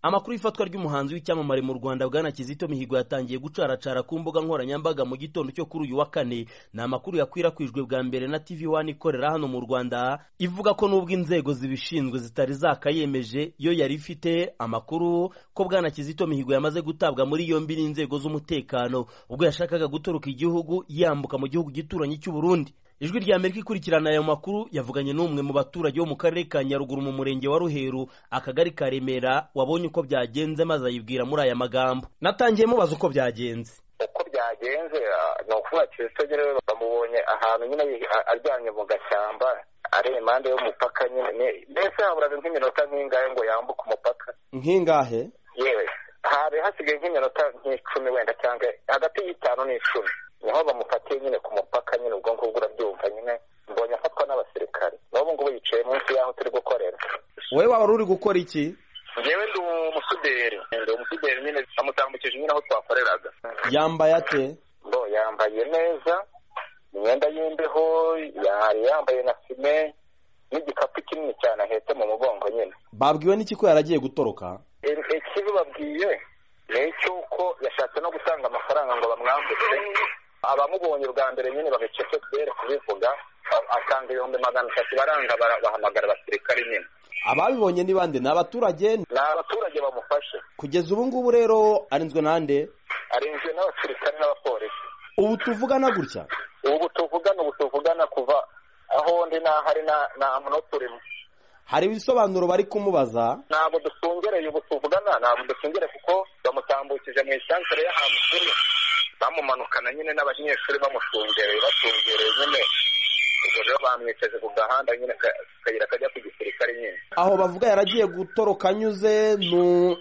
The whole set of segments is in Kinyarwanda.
amakuru y'ifatwa ry'umuhanzi w'icyamamare mu rwanda bwana kizito mihigo yatangiye gucaracara ku mbuga nkoranyambaga mu gitondo cyo kuri uyu wa kane ni amakuru yakwirakwijwe bwa mbere na tv wani ikorera hano mu rwanda ivuga ko n'ubwo inzego zibishinzwe zitari zakayemeje yo yari ifite amakuru ko bwana kizito mihigo yamaze gutabwa muri yombi n'inzego z'umutekano ubwo yashakaga gutoroka igihugu yambuka mu gihugu gituranyi cy'uburundi ijwi rya amerika ikurikirana ayo makuru yavuganye n'umwe mu baturage bo mu karere ka nyaruguru mu murenge wa ruheru akagari ka remera wabonye uko byagenze maze ayibwira muri aya magambo natangiye mubaza uko byagenze uko byagenze ni ukuvuga kizito nyine bamubonye ahantu nyine aryamye mu gashyamba ari impande y'umupaka nyine mbese haburaga nk'iminota nk'ingahe ngo yambuke umupaka nk'ingahe yewe hari hasigaye nk'iminota nk'icumi wenda cyangwa hagati y'itanu n'icumi niho bamufatiye nyine ku mupaka nyine ubwo ngubwo urabyumva nyine mbonye afatwa n'abasirikare n'ubu ngubu yicaye munsi y'aho turi gukorera wowe waba uri gukora iki ngewe ndi umusuderi ndi umusuderi nyine amutambukije nyine aho twakoreraga yambaye ate bo yambaye neza imyenda y'imbeho yari yambaye na fime n'igikapu kinini cyane ahetse mu mugongo nyine babwiwe n'iki ko yaragiye gutoroka ikibi babwiye ni icy'uko yashatse no gutanga amafaranga ngo bamwambutse abamubonye bwa mbere nyine bagacece kubera kubivuga asanga ibihumbi magana atatu baranga bahamagara abasirikare nyine ababibonye ni bande ni abaturage ni abaturage bamufashe kugeza ubu ngubu rero arinzwe n'ande arinzwe n'abasirikare n'abapolisi ubu tuvugana gutya ubu tuvugana ubu tuvugana kuva aho ndi n'ahari nta muntu turimo hari ibisobanuro bari kumubaza ntabwo dusungereye ubu tuvugana ntabwo dusungereye kuko bamutambukije mu isantere y'ahantu turi bamumanukana nyine n'abanyeshuri bamushungereye bashungereye nyine ubwo rero bamwicaje ku gahanda nyine akayira kajya ku gisirikare nyine aho bavuga yaragiye gutoroka anyuze ni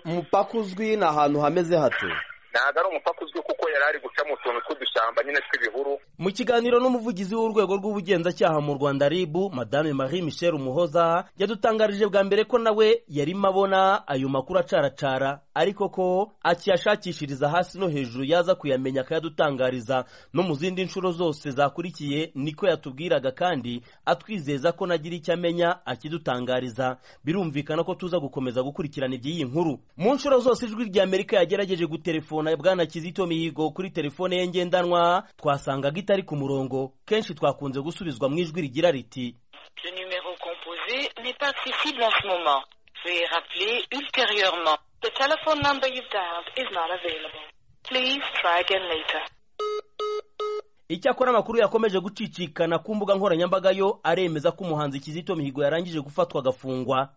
umupaka uzwi ni ahantu hameze hate ntabwo ari umupaka uzwi kuko yari ari guca mu tuntu tw'udushyamba nyine tw'ibihuru mu kiganiro n'umuvugizi w'urwego rw'ubugenzacyaha mu rwanda rib madame marie michel umuhoza yadutangarije bwa mbere ko nawe yarimo abona ayo makuru acaracara ariko ko akiyashakishiriza hasi no hejuru yaza kuyamenya akayadutangariza no mu zindi nshuro zose zakurikiye niko yatubwiraga kandi atwizeza ko nagira icyo amenya akidutangariza birumvikana ko tuza gukomeza gukurikirana iby'iyi nkuru mu nshuro zose ijwi rya amerika yagerageje guterefona bwana kizito mihigo kuri telefone ye ngendanwa twasangaga itari ku murongo kenshi twakunze gusubizwa mu ijwi rigira riti Le numéro composé n'est pas accessible en ce moment. Veuillez rappeler ultérieurement. The telephone number you've dialed is not available. Please try again later. icyakora amakuru yakomeje gucicikana ku mbuga nkoranyambaga yo aremeza ko umuhanzi kizito mihigo yarangije gufatwa agafungwa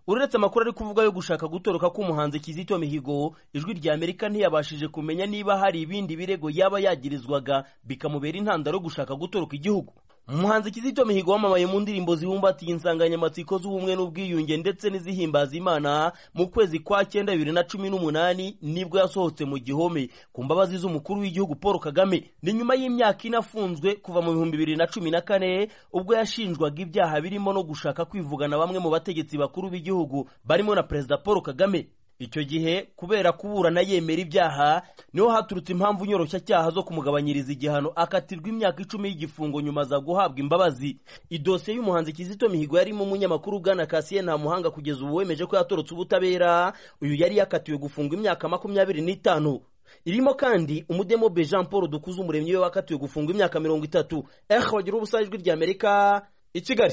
uretse amakuru ari kuvuga yo gushaka gutoroka k'umuhanzi kizito mihigo ijwi rya amerika ntiyabashije kumenya niba hari ibindi birego yaba yagirizwaga bikamubera intandaro yo gushaka gutoroka igihugu umuhanzi kizito mihigo wamamaye mu ndirimbo zibumbatiye insanganyamatsiko z'ubumwe n'ubwiyunge ndetse n'izihimbaza imana mu kwezi kwa cyenda bibiri na cumi n'umunani nibwo yasohotse mu gihome ku mbabazi z'umukuru w'igihugu paul kagame ni nyuma y'imyaka ine afunzwe kuva mu bihumbi bibiri na cumi na kane ubwo yashinjwaga ibyaha birimo no gushaka kwivugana bamwe mu bategetsi bakuru b'igihugu barimo na perezida paul kagame icyo gihe kubera kuburana yemera ibyaha niho haturutse impamvu nyoroshyacyaha zo kumugabanyiriza igihano akatirwa imyaka icumi y'igifungo nyuma aza guhabwa imbabazi idosiye y'umuhanzi kizito mihigo yarimo umunyamakuru bwana kasiye nta muhanga kugeza ubu wemeje ko yatorotse ubutabera uyu yari yakatiwe gufungwa imyaka makumyabiri n'itanu irimo kandi umudemobe jean paul dukuze umuremyi we wakatiwe gufungwa imyaka mirongo itatu eho bagira ubusajwi ry'amerika i kigali